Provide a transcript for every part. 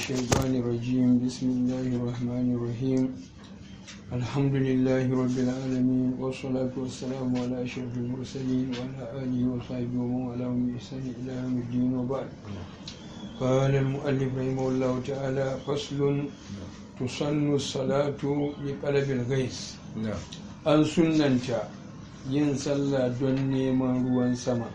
الشيطان الرجيم بسم الله الرحمن الرحيم الحمد لله رب العالمين والصلاة والسلام على أشرف المرسلين وعلى آله وصحبه ومن والاهم بإحسان إلى يوم الدين وبعد قال المؤلف رحمه الله تعالى فصل تسن الصلاة لقلب الغيث an sunanta yin sallah don neman ruwan sama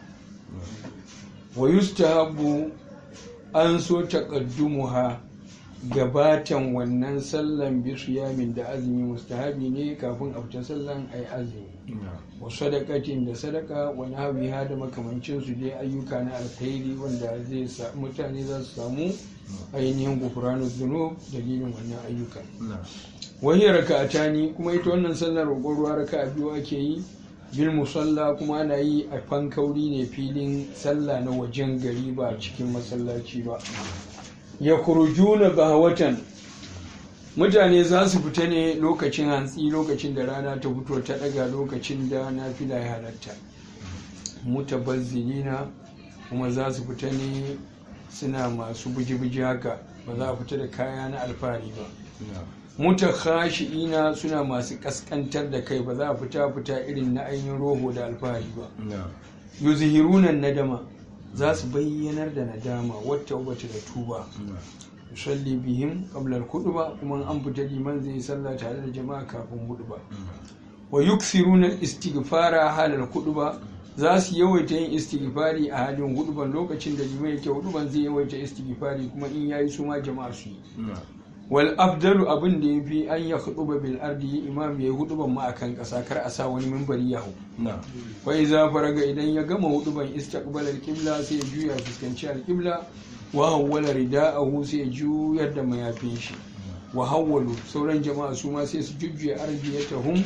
wa yustahabu an so taqaddumuha gabatan wannan sallan bisu yamin da azumi mustahabi ne kafin a fita sallan ai azumi wa sadaqatin da sadaka wa nahwiha da makamancin su dai ayyuka na alkhairi wanda zai sa mutane za su samu ainihin gufranu dhunub dalilin wannan ayyukan wani raka'atani kuma ita wannan sallar roƙon ruwa raka'a biyu ake yi bil musalla kuma ana yi a fankauri ne filin sallah na wajen gari ba cikin masallaci ba ya kurujuna ga watan mutane za su fita ne lokacin hantsi lokacin da rana ta fito ta daga lokacin da na fila ya halatta mutabazzilina kuma za su fita ne suna masu buji-buji haka ba za a fita da kaya na alfahari ba mutakhashi'ina suna masu kaskantar da kai ba za a fita fita irin na ainihin roho da alfahari ba yuzhirunan nadama za su bayyanar da nadama wata wata da tuba yusalli bihim qabla al-khutba kuma an fita liman zai sallah tare da jama'a kafin khutba wa yukthiruna al-istighfara halal khutba za su yawaita yin istighfari a halin huduban lokacin da liman yake huduban zai yawaita istighfari kuma in yayi su ma jama'a su yi wal afdalu abin da yafi an ya huduba bil ardi imam yayi huduban ma akan kasa kar a sa wani minbari ya hu fa iza faraga idan ya gama huduban istaqbal al qibla sai ya juya fuskanci al qibla wa hawwala rida'ahu sai ya juyar da mayafin shi wa hawwalu sauran jama'a su ma sai su jujjuya ardiyatahum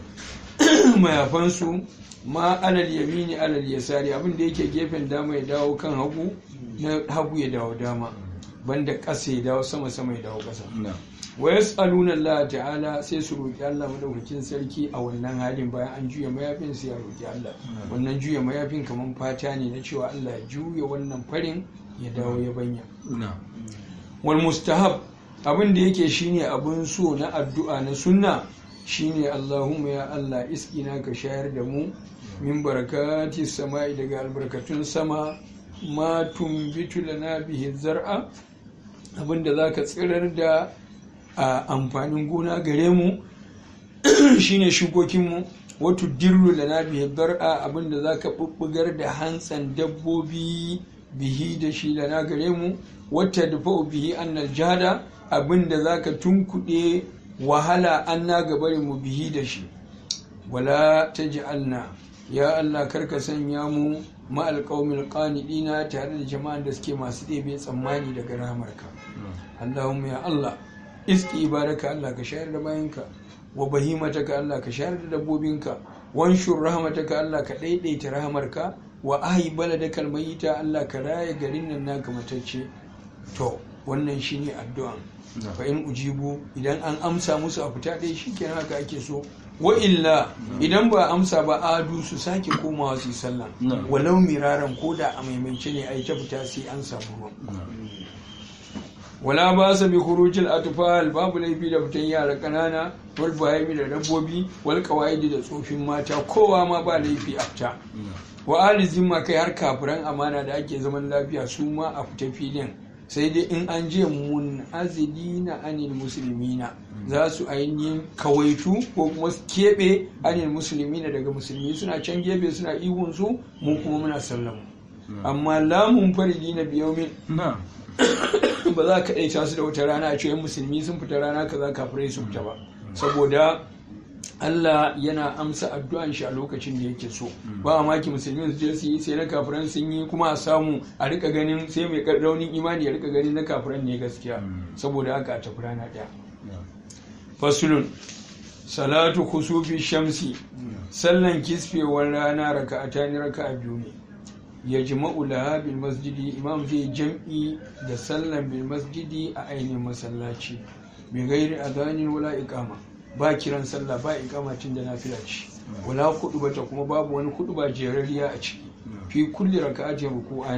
mayafansu ma alal yamini alal yasari abin da yake gefen dama ya dawo kan hagu na hagu ya dawo dama banda ƙasa ya dawo sama sama ya dawo ƙasa wa yas'aluna Allah ta'ala sai su roki Allah madaukakin sarki a wannan halin bayan an juya mayafin sai ya roki Allah wannan juya mayafin kaman fata ne na cewa Allah ya juya wannan farin ya dawo ya banya wal mustahab abin da yake shine abun so na addu'a na sunna shine Allahumma ya Allah iskina ka shayar da mu min barakati sama'i daga albarkatun sama ma tumbitu lana bihi zar'a abinda zaka tsirar da amfanin gona gare mu shine shukokin mu wato dirru lana bihi zar'a abinda zaka bubbugar da hantsan dabbobi bihi da shi lana gare mu wata dafa'u bihi annal jada abinda zaka tunkuɗe wahala an na gabarin mu bihi da shi wala ta ji'alna ya Allah karka sanya mu ma'al qaumil qanidina tare da jama'an da suke masu ɗebe tsammani daga rahamarka Allahumma ya Allah iski ibaraka Allah ka shayar da bayanka wa bahimataka Allah ka shayar da dabbobinka wanshur rahmataka Allah ka daidaita rahamarka wa ahi baladakal mayita Allah ka raye garin nan naka matacce to wannan shine addu'an fa in ujibu idan an amsa musu a fita ɗaya shikenan haka ake so wa illa idan ba amsa ba adu su sake komawa su yi sallah walau miraran ko da a maimaice ne a yi ta fita sai an samu ruwan wala ba sa bi khurujil atfal babu laifi da fitan yara kanana wal bahimi da dabbobi wal qawaidi da tsofin mata kowa ma ba laifi a fita wa ali zimma kai har kafiran amana da ake zaman lafiya su ma a fita filin sai dai in an je mun azilina anil musulmina za su ainihin kawaitu ko kuma keɓe anil musulmina daga musulmi suna can gefe suna ihun su mu kuma muna sallamu amma lamun faridi na biyomin ba za ka ɗaita su da wata rana a cewa musulmi sun fita rana kaza kafirai sun fita ba saboda Allah yana amsa addu'an shi a lokacin da yake so ba a maki musulmi su je su yi sai na kafiran sun yi kuma a samu a rika ganin sai mai raunin imani ya rika ganin na kafiran ne gaskiya saboda haka a tafi rana ɗaya fasulun salatu kusufi shamsi sallan kisfewar rana raka a tani raka a biyu ne ya jima'u laha bil masjidi imam zai jam'i da sallan bil masjidi a ainihin masallaci bi gairi adhanin wala iqama ba kiran sallah ba ikamacin da nafila ce wala kudu bata kuma babu wani kudu ba jerariya a ciki fi kulli raka'atin ruku'ani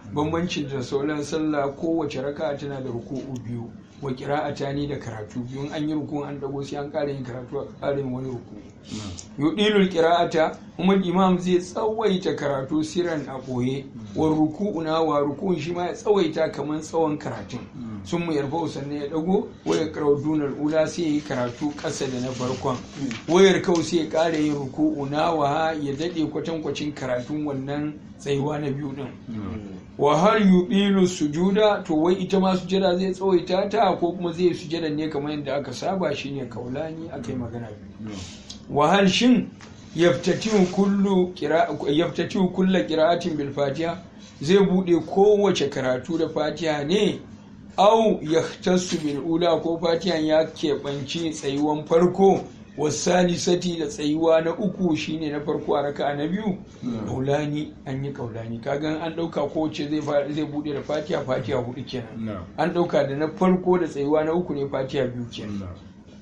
bambancin da sauran sallah kowace raka tana da ruku'u biyu wa qira'ata ni da karatu biyu an yi ruku an dago sai an ƙara yin karatu a ƙara yin wani ruku yudilul qira'ata kuma imam zai tsawaita karatu siran a boye wa ruku'u na wa ruku'un shi ma ya tsawaita kamar tsawon karatun sun mu yarfa sannan ya dago waya karau dunar ula sai ya yi karatu ƙasa da na farkon wayar kau sai ya ƙara yin ruku'u na wa ya daɗe kwatankwacin karatun wannan tsayuwa na biyu din wa har yubilu sujuda to wai ita ma sujada zai tsawaita ta ko kuma zai sujada ne kamar yadda aka saba shine kaulani akai magana biyu wa hal shin yaftatihu kullu yaftatihu kullu qira'atin bil fatiha zai bude kowace karatu da fatiha ne au yahtassu bil ula ko fatiha ya keɓanci tsayuwan farko wasalisati da tsayuwa na uku shine na farko a raka na biyu kaulani an yi kaulani kagan an dauka kowace zai zai bude da fatiha fatiha hudu kenan an dauka da na farko da tsayuwa na uku ne fatiha biyu kenan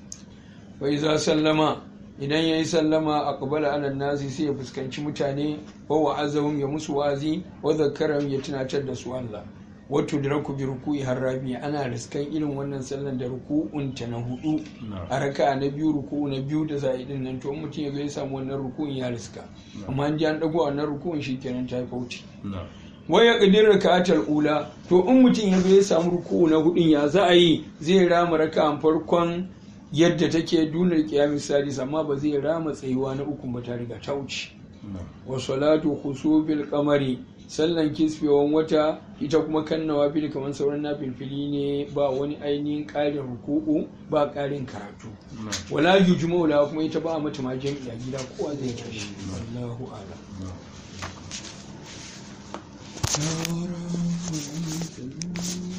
wai za sallama idan ya yi sallama a kabala ala nasi sai ya fuskanci mutane wa wa'azahum ya musu wazi wa zakaram ya tunatar da su Allah wato da raku bi ruku'i har rabi ana riskan irin wannan sallan da ruku'un ta na hudu a raka na biyu ruku'u na biyu da za a yi din nan to mutum ya ga ya samu wannan ruku'un ya riska amma an ji an dago wannan ruku'un shikenan ta yi fauci waya kadir raka'atul ula to in mutum ya ga ya samu ruku'u na hudun ya za a yi zai rama raka'an farkon yadda take dunar kiyamin sadis amma ba zai rama tsayuwa na uku ba ta riga ta wuce wa salatu khusubil qamari sallan kisfewan wata ita kuma kan nawafil kamar sauran na filfili ne ba wani ainihin ƙarin ruku'u ba ƙarin karatu wala yujma'u la kuma ita ba mata ma jami'a gida kowa zai tashi Allahu a'lam